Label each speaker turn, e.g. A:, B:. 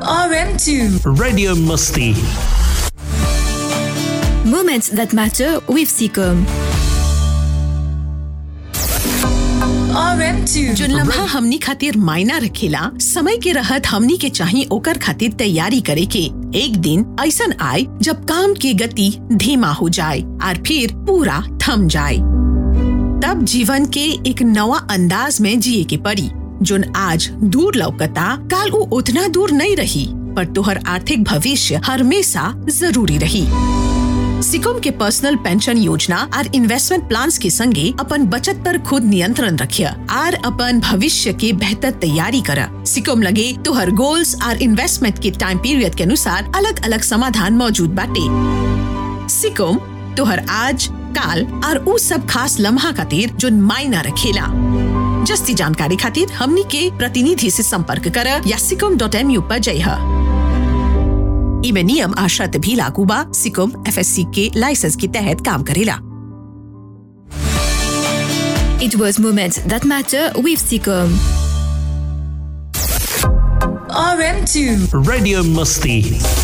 A: RM2.
B: Radio Musti.
C: Moments that matter with Seacom.
A: RM2.
D: जो लम्हा हमनी खातिर मायना रखेला समय के रहत हमनी के चाही ओकर खातिर तैयारी करे के एक दिन ऐसन आए जब काम की गति धीमा हो जाए और फिर पूरा थम जाए तब जीवन के एक नवा अंदाज में जिए के पड़ी जोन आज दूर लौकता काल वो उतना दूर नहीं रही पर तोहर आर्थिक भविष्य हमेशा जरूरी रही सिकुम के पर्सनल पेंशन योजना और इन्वेस्टमेंट प्लान्स के संगे अपन बचत पर खुद नियंत्रण रखिय और अपन भविष्य के बेहतर तैयारी कर सिकुम लगे तोहर गोल्स और इन्वेस्टमेंट के टाइम पीरियड के अनुसार अलग अलग समाधान मौजूद बाटे सिकुम तोहर आज काल और उ सब खास लम्हा खातिर जो मायना रखेला जस्ती जानकारी खातिर हमनी के प्रतिनिधि से संपर्क कर या सिकुम डॉट एम यू पर जय इमे नियम आ शर्त भी लागू बा सिकुम एफएससी के लाइसेंस के तहत काम करेला
C: It was moments that matter with Seacom.
A: RM2.
B: Radio Musti.